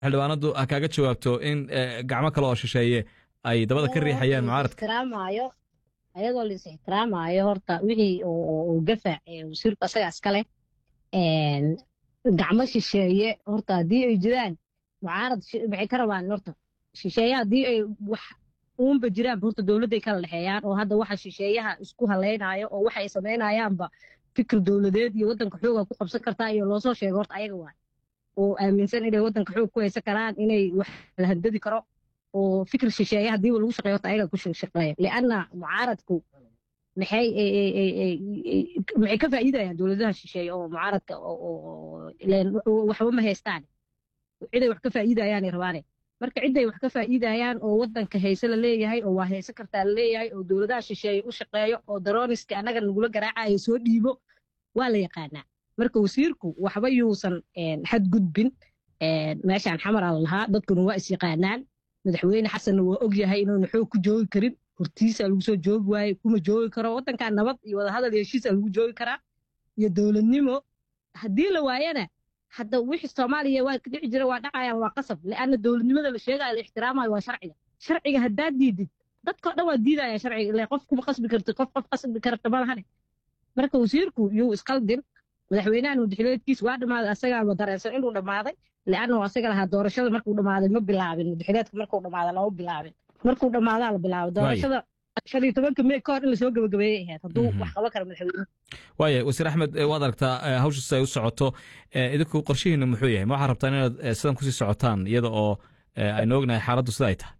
xildhibaanadu ha kaaga jawaabto in gacmo kale oo shisheeye ay dabada ka riixayaan mucaaradka ixtiraamaayo ayadoo la is ixtiraamaayo horta wixii uu gafa wasiirku asaga iskale gacmo shisheeye horta haddii ay jiraan mucaarad maxay ka rabaan horta shisheeye haddii ay wax uunba jiraan horta dowladday kala dhexeeyaan oo hadda waxa shisheeyaha isku haleynayo oo waxa ay samaynayaanba fikir dowladeed iyo waddanka xooga ku qabsan kartaa iyo loosoo sheego horta ayaga waay oo aaminsan inay waddanka xoog ku haysan karaan inay wax la handadi karo oo fikir shisheeye haddiiba lagu shaqeeyo horta ayaga ku shaqeeya lianna mucaaradku maxay maxay ka faa'iidayaan dowladaha shisheeye oo mucaaradka waxba ma haystaan ciday wax ka faa'iidayaanay rabaane marka ciday wax ka faa'iidayaan oo waddanka hayse la leeyahay oo waa hayse kartaa la leeyahay oo dowladaha shisheeye u shaqeeyo oo daroniska annaga nagula garaacayo soo dhiibo waa la yaqaanaa marka wasiirku waxba yuusan xadgudbin meeshaan xamaraa la lahaa dadkuna waa is yaqaanaan madaxweyne xasanna waa og yahay inuuna xoog ku joogi karin hortiisa lagu soo joogi waaye kuma joogi karo waddankan nabad iyo wadahadal iyo heshiisa lagu joogi karaa iyo dowladnimo haddii la waayana hadda wixii soomaaliya waa dhici jira waa dhacayaan waa qasab lianna dowladnimada la sheegayo la ixtiraamayo waa sharciga sharciga haddaad diidid dadkao dhan waa diidaya sharciga ile qof kuma qasbi kartid qof qof qasbi karta malahane marka wasiirku yuu isqaldin madaxweynahan mudaxileedkiis waa dhammaaday asagaaba dareensan inuu dhammaaday lianna asaga lahaa doorashada markuu dhammaaday ma bilaabin mudaxileedka markuu dhammaaday lama bilaabin markuu dhammaadaa la bilaabay doorashada shan iyo tobanka mey ka hor in lasoo gabagabeeyey ahayd hadduu wax qaban kara madaxweynuhu waaya wasiir axmed waad aragtaa hawsha sida ay u socoto idinku qorshihiina muxuu yahay ma waxaad rabtaan inaad sidan kusii socotaan iyada oo aynu ognahay xaaladdu sida ay tahay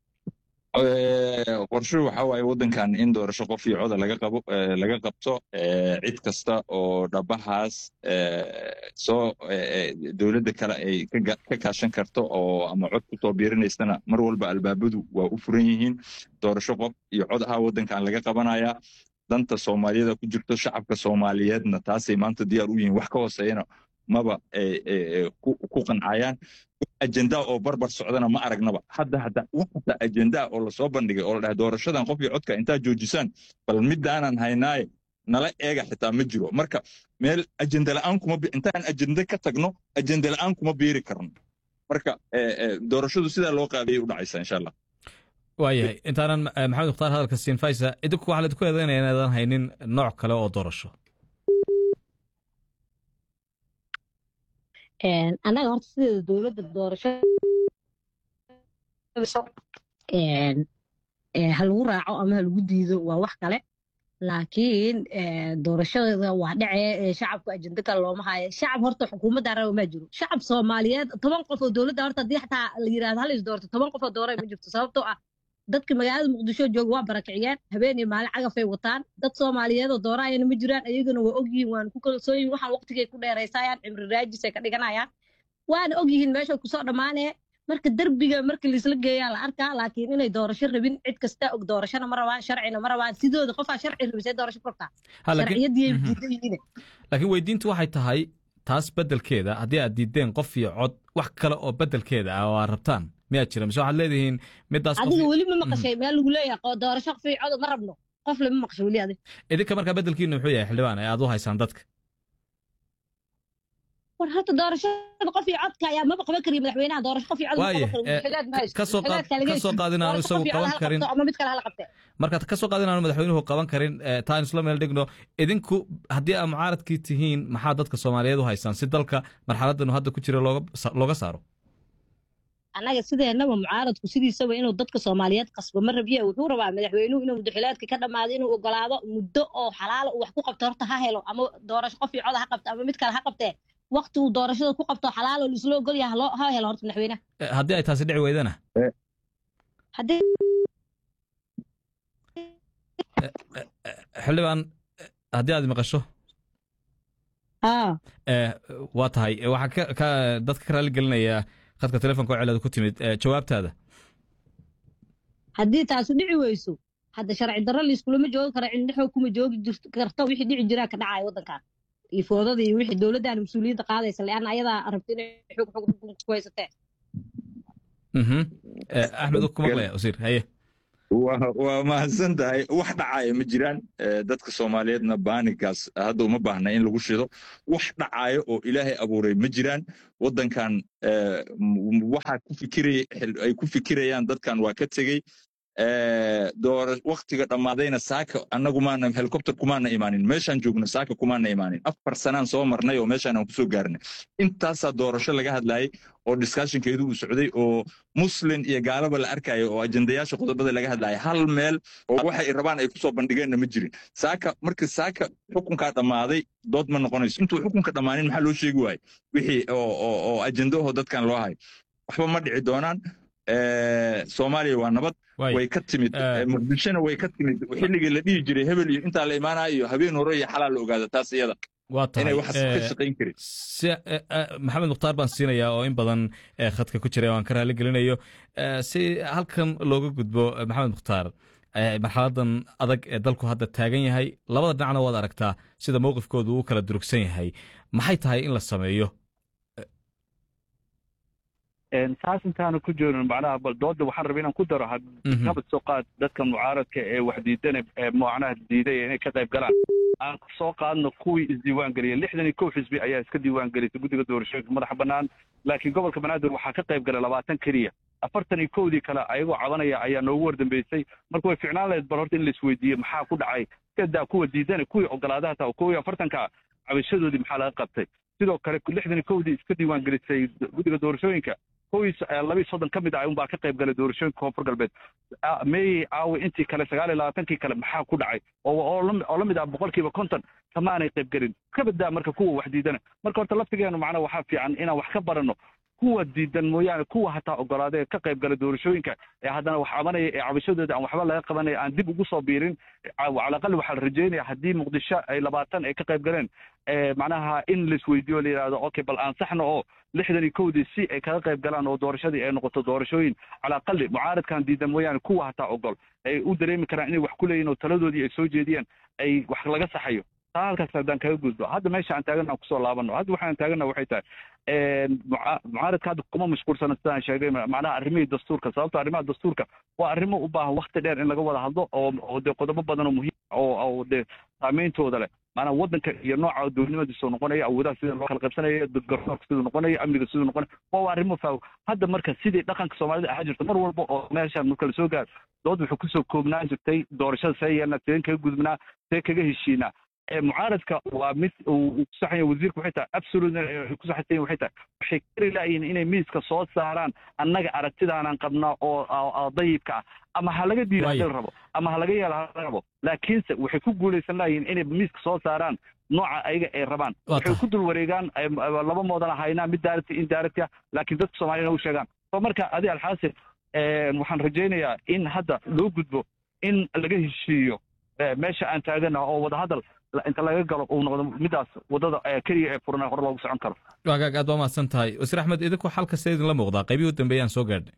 qorshuhu waxa waaye waddankan in doorasho qof iyo coda laga qabo laga qabto cid kasta oo dhabahaas soo dowladda kale ay ka kaashan karto oo ama cod ku soo biirinaysana mar walba albaabadu waa u furan yihiin doorasho qof iyo cod ahaa waddankan laga qabanaya danta soomaaliyada ku jirto shacabka soomaaliyeedna taasay maanta diyaar u yihiin wax ka hooseeyana maba ku qancayaan ajendaa oo barbar socdana ma aragnaba hadda hadda wax hataa ajendaa oo lasoo bandhigay oo la dhahay doorashadan qof iyo codka intaa joojisaan bal midaanan haynaaye nala eega xitaa ma jiro marka meel ajenda la'aan kuma intaan ajende ka tagno ajende la'aan kuma biiri karno marka doorashadu sidaa loo qaabiyay u dhacaysa insha allah waayahay intaanan maxamed mukhtaar hadalka siin faysa idinku waxaa laidinku eedaynaya inaadan haynin nooc kale oo doorasho annaga horta sideeda dowladda doorasho ha lagu raaco ama ha lagu diido waa wax kale laakiin doorashada waa dhacee shacabku ajenda kale looma haayo shacab horta xukuumadda raba ma jiro shacab soomaaliyeed toban qof oo dowladda horta haddii xataa la yirahdo hal is doorto toban qof oo dooray ma jirto sababtoo ah dadka magaalada muqdisho jooga waa barakiciyeen habeen iyo maalin cagafay wataan dad soomaaliyeed oo dooraayana ma jiraan ayagana waa ogyihiin waana ku kalsooyihin waxaan waqtigay ku dheeraysayaan cimri raajisay ka dhiganayaan waana ogyihiin meesha kusoo dhammaanee marka derbiga marka laisla geeyaa la arkaa laakiin inay doorasho rabin cid kasta og doorashona ma rabaan sharcina ma rabaan sidooda qofaa sharci rabisee doorasho kortaa sharciyadii diidan yihiin laakiin weydiintu waxay tahay taas beddelkeeda haddii aad diideen qof iyo cod wax kale oo beddelkeeda ah oo aad rabtaan miyaad jira mise waxaad leedihiin midaas adiga weli ma maqashay meel lagu leeyahay doorasho qof iyo cod ma rabno qof lama maqashay weli adig idinka markaa beddelkiina muxuu yahay xildhibaan ee aad u haysaan dadka war horta doorashada qof iyo codka ayaa maba qaban kariya madaxweynaha doorasho qof iyo cod waaye kasoo kasoo qaad inaanu isagu qaban karin ama mid kale hala qabtee marka kasoo qaad inaanu madaxweynuhu qaban karin taan isla meel dhigno idinku haddii aad mucaaradkii tihiin maxaa dadka soomaaliyeed u haysaan si dalka marxaladanu hadda ku jira looga saaro annaga sideenaba mucaaradku sidiisaba inuu dadka soomaaliyeed qasbo ma rabiye wuxuu rabaa madaxweynuhu inuu mudaxilaadka ka dhammaado inuu ogolaado muddo oo xalaala uu wax ku qabto horta ha helo ama doorasho qof iyo cod ha qabto ama mid kale ha qabtee wakti uu doorashada ku qabto xalaalo laisla ogol yaha loo ha helo horta madaxweynaha haddii ay taasi dhici weydana haddii xildhibaan haddii aad maqasho waa tahay waxaa dadka ka raali gelinayaa khadka telefonka oo celada ku timid jawaabtaada haddii taasu dhici weyso hadda sharci darro laiskulama joogi karo cilni xoog kuma joogi karto wixii dhici jiraa ka dhacaya waddankan iyo foodada iyo wixii dowladdan mas-uuliyadda qaadaysa leanna ayadaa rabta inay xoog xoog ku haysatee axmed ku maqlaya wasiir haye waa mahadsan tahay wax dhacaya ma jiraan dadka soomaaliyeedna baanigaas hadda uma baahna in lagu shido wax dhacaya oo ilaahay abuuray ma jiraan waddankan waxa ku fikiraya ay ku fikirayaan dadkan waa ka tegey doora waktiga dhammaadayna saaka annagu maana helicopter kumaana imaanin meeshaan joogno saaka kumaana imaanin afar sanaan soo marnay oo meeshaan aan kusoo gaarnay intaasaa doorasho laga hadlayay oo discussionkeedu uu socday oo muslin iyo gaalaba la arkayo oo ajendayaasha qodobada laga hadlaya hal meel oo waxay rabaan ay kusoo bandhigeenna ma jirin saaka marka saaka xukunkaa dhammaaday dood ma noqonayso intuu xukunka dhammaanin maxaa loo sheegi waaye wixii oo ajendaho dadkan loo hayo waxba ma dhici doonaan soomaaliya waa nabad way ka timid muqdishona way ka timid xilligii la dhihi jiray hebel iyo intaa la imaanayo iyo habeen hore iyo xalaa la ogaada taas iyada waa inay tahay waxaas ka shaqayn karin si maxamed mukhtaar baan siinayaa oo in badan khadka ku jira aan ka raali gelinayo si halkan looga gudbo maxamed mukhtaar marxaladan adag ee dalku hadda taagan yahay labada dhinacna waad aragtaa sida mowqifkoodu uu kala durugsan yahay maxay tahay in la sameeyo saas intaanu ku joogin macnaha bal dooda waxaan rabay inaan ku daro habad soo qaad dadka mucaaradka ee wax diidana ee macnaha diidaya inay ka qayb galaan aan soo qaadno kuwii isdiiwaan geliyay lixdan iyo kow xisbi ayaa iska diiwaan gelisay guddiga doorashooyinka madaxa bannaan laakiin gobolka banaadir waxaa ka qayb galay labaatan keliya afartan iyo kowdii kale ayagoo cabanaya ayaa noogu wardambeysay marka way ficnaan lahayd bal horta in la isweydiiye maxaa ku dhacay kadaa kuwa diidana kuwii ogolaadaha taa kuwii afartanka cabashadoodii maxaa laga qabtay sidoo kale lixdan iyo kowdii iska diiwaan gelisay guddiga doorashooyinka kowiis labiiy soddon ka mid ah unbaa ka qayb galay doorashooyinka koonfur galbeed meeyey caawi intii kale sagaal iyo labaatankii kale maxaa ku dhacay oo la mid ah boqolkiiba konton kamaanay qayb gelin ka badaa marka kuwa wax diidana marka horta laftigeenu macnaa waxaa fiican inaan wax ka baranno kuwa diidan mooyaane kuwa hataa ogolaada ee ka qayb gala doorashooyinka ee haddana wax cabanaya ee cabashadooda aan waxba laga qabanaya aan dib ugu soo biirin calaqali waxaa la rajeynaya haddii muqdisho ay labaatan ay ka qayb galeen macnaha in laisweydiiyo la yidhahdo okay bal ansaxna oo lixdan iyo kowdii si ay kaga qayb galaan oo doorashadii ay noqoto doorashooyin calaqali mucaaradkan diidan mooyaane kuwa hataa ogol ay u dareemi karaan inay wax ku leeyihin oo taladoodii ay soo jeediyaan ay wax laga saxayo taa halkaas haddaan kaga gudbo hadda meesha aan taagana aan kusoo laabano hadda waxaan taagana waxay tahay mucaaradka hadda kuma mashquulsana sidaan sheegay macnaha arrimihii dastuurka sababto arrimaha dastuurka waa arrimo u baahan wakti dheer in laga wada hadlo oo oo dee qodobo badan oo muhiim oo oo dee saameyntooda leh maanaa waddanka iyo nooca dowladnimadiisuu noqonaya awoodaha sida loo kala qaybsanaya garsoorka siduu noqonaya amniga siduu noqonaya waa arrimo faaw hadda marka sidii dhaqanka soomaalida ahaa jirta mar walba oo meeshaan marka lasoo gaaro dood wuxuu kusoo koobnaan jirtay doorashada see yeelna sideen kaga gudbnaa see kaga heshiinaa mucaaradka waa mid uu ku saxan yahay wasiirku waxay tahay absolute ku saxan waxay tahay waxay kari laayihin inay miiska soo saaraan annaga aragtidaanaan qabnaa oo dayibka ah ama ha laga diida hadii la rabo ama ha laga yeela ha laga rabo laakiinse waxay ku guulaysan laayihin inay miiska soo saaraan nooca ayaga ay rabaan waxay ku dul wareegaan laba moodana haynaa mid daarati in daarati ah laakiin dadka soomaaliyana u sheegaan so marka adi alxaasil waxaan rajaynayaa in hadda loo gudbo in laga heshiiyo meesha aan taagana oo wadahadal inta laga galo uu noqdo midaas wadada keliya ee furan hore loogu socon karo waagaag aad waa mahadsan tahay wasiir axmed idinku xalka see idinla muuqdaa qaybihii u dambeeyaan soo gaadhnay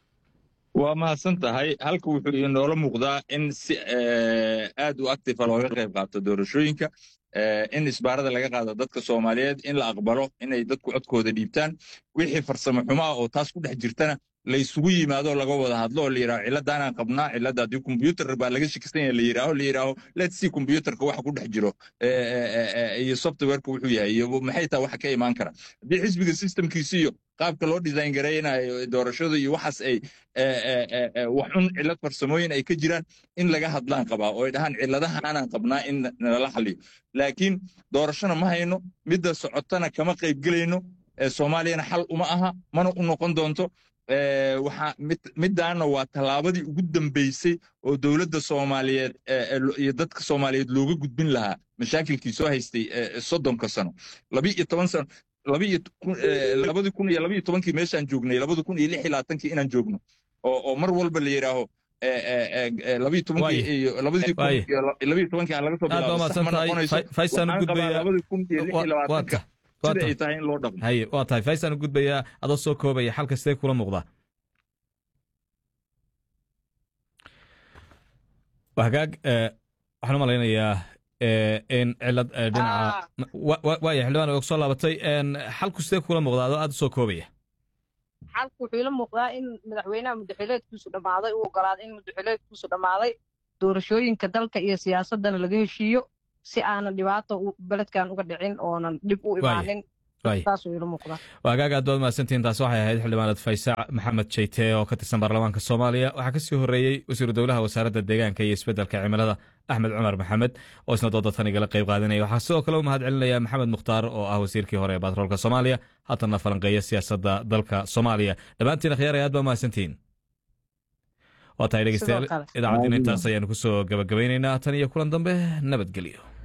waa mahadsan tahay halka wuxuu inoola muuqdaa in si aad u actifa looga qayb qaato doorashooyinka in isbaarada laga qaado dadka soomaaliyeed in la aqbalo inay dadku codkooda dhiibtaan wixii farsamo xumaa oo taas ku dhex jirtana la isugu yimaado laga wada hadlo oo la yidhaho ciladaanaan qabnaa cilada haddii kombyuutar baa laga shakisan yahay la yidhaaho la yidhaaho let's see kombyuutarka waxa ku dhex jiro iyo softwareka wuxuu yahay iyo maxay tahay waxa ka imaan kara haddii xisbiga systemkiisi iyo qaabka loo design garaynayo doorashada iyo waxaas ay wax un cilad farsamooyin ay ka jiraan in laga hadlaan qabaa oo ay dhahaan ciladahaanaan qabnaa in nala xaliyo laakiin doorashona ma hayno midda socotana kama qayb gelayno soomaaliyana xal uma aha mana u noqon doonto waxaa middaana waa tallaabadii ugu dambeysay oo dowladda soomaaliyeed iyo dadka soomaaliyeed looga gudbin lahaa mashaakilkii soo haystay soddonka sano labi iyo toban sano labadii kun iyo labiyo tobankii meeshaan joognay labadi kun iyo lix iyo labaatankii inaan joogno oo mar walba la yidhaaho labiyo tobankii iyo labadii kun iyo labiyo tobankii aan laga soo bilaabo sax ma noqonayso waxaan qabaa labadii kun iyo lix iyo labaatanka sida ay tahay in loo dhaqmo haye waa tahay faysaan u gudbayaa adoo soo koobaya xalka sidee kula muuqdaa hagaag waxaan u malaynayaa in cilad dhinaca waaya xildhibaan og soo laabatay xalku sidee kula muuqdaa adoo aad u soo koobaya xalku wuxuu ila muuqdaa in madaxweynaha mudaxileedkiisu dhammaaday uu ogolaaday in mudaxileedkiisu dhammaaday doorashooyinka dalka iyo siyaasadana laga heshiiyo si aanan dhibaato beledkan uga dhicin oonan dhib u imaanin saasuu ila muuqdaa waagaaga aad baad mahadsantihiin taas waxay ahayd xildhibaanad faysaac maxamed jeyte oo ka tirsan baarlamaanka soomaaliya waxaa ka sii horreeyey wasiiru dowlaha wasaaradda deegaanka iyo isbeddelka cimilada axmed cumar maxamed oo isna dooda tan igala qayb qaadanaya waxaa sidoo kale u mahad celinaya maxamed mukhtaar oo ah wasiirkii hore ee batroolka soomaaliya haatanna falanqeeya siyaasadda dalka soomaaliya dhammaantiin akhyaaraya aad baa mahadsantihiin waa tahay dhegeystayaal idaacaddiina intaas ayaanu kusoo gabagabaynaynaa tan iyo kulan dambe nabadgelyo